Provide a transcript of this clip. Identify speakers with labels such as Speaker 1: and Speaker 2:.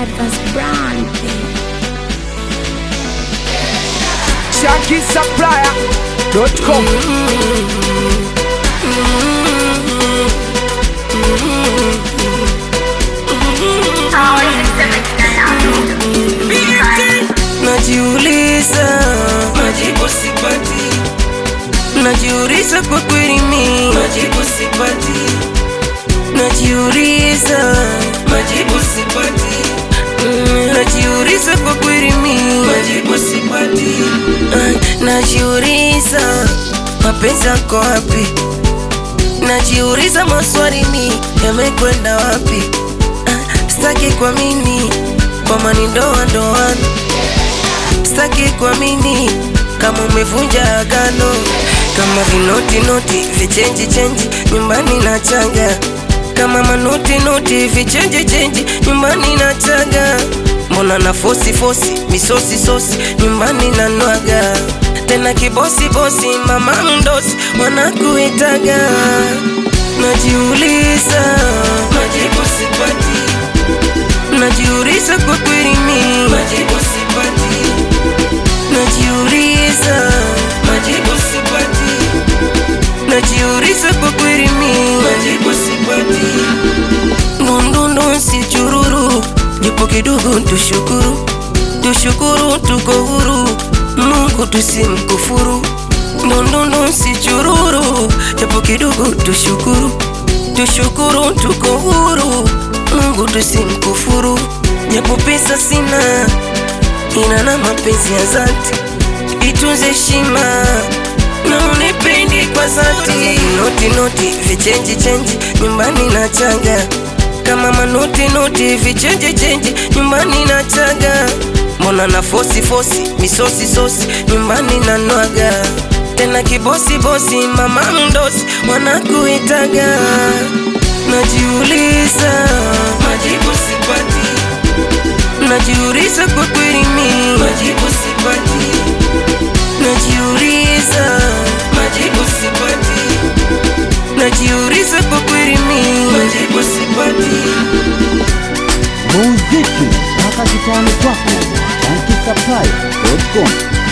Speaker 1: Advance brand.
Speaker 2: ShankySupplier.com
Speaker 3: Najiuliza, majibu sipati. Najiuliza kwa kweli mimi, majibu sipati. Najiuliza, majibu sipati. Mm, Najiuliza kwa kweli mimi, majibu sipati. Ah, Najiuliza, mapenzi yako wapi? Najiuliza maswali mi yamekwenda wapi? Ah, Sitaki kuamini kwamba ni ndoa ndoano Sitaki kuamini kama umevunja agano, kama vinoti noti vichenji chenji nyumbani na changa, kama manoti noti vichenji chenji nyumbani na changa. Mbona na fosi fosi misosi sosi nyumbani na nwaga tena kibosi bosi mama mdosi wanakuitaga. Najiuliza, majibu sipati. Najiuliza kwa kweli mimi, majibu sipati. Najiuliza, majibu sipati. Najiuliza kwa kweli mimi, majibu sipati. Ndundundu si chururu, japo kidogo tushukuru, tushukuru tuko huru, Mungu tusimkufuru. Ndundundu si chururu, japo kidogo tushukuru, tushukuru tuko huru, Mungu tusimkufuru. Japo pesa sina ina na mapenzi ya zati, itunze heshima na unipendi kwa zati. Noti noti vichenji chenji nyumbani na changa, kama manoti noti vichenji chenji nyumbani na changa. Mbona na fosi fosi misosi sosi nyumbani na nwaga tena kibosi bosi mama mdosi wanakuitaga. Najiuliza, majibu sipati. Najiuliza kwa kweli mimi, majibu sipati. Najiuliza, majibu sipati. Najiuliza kwa kweli mimi, majibu sipati.
Speaker 4: muziki mpaka kitani kwako ShankySupplier.com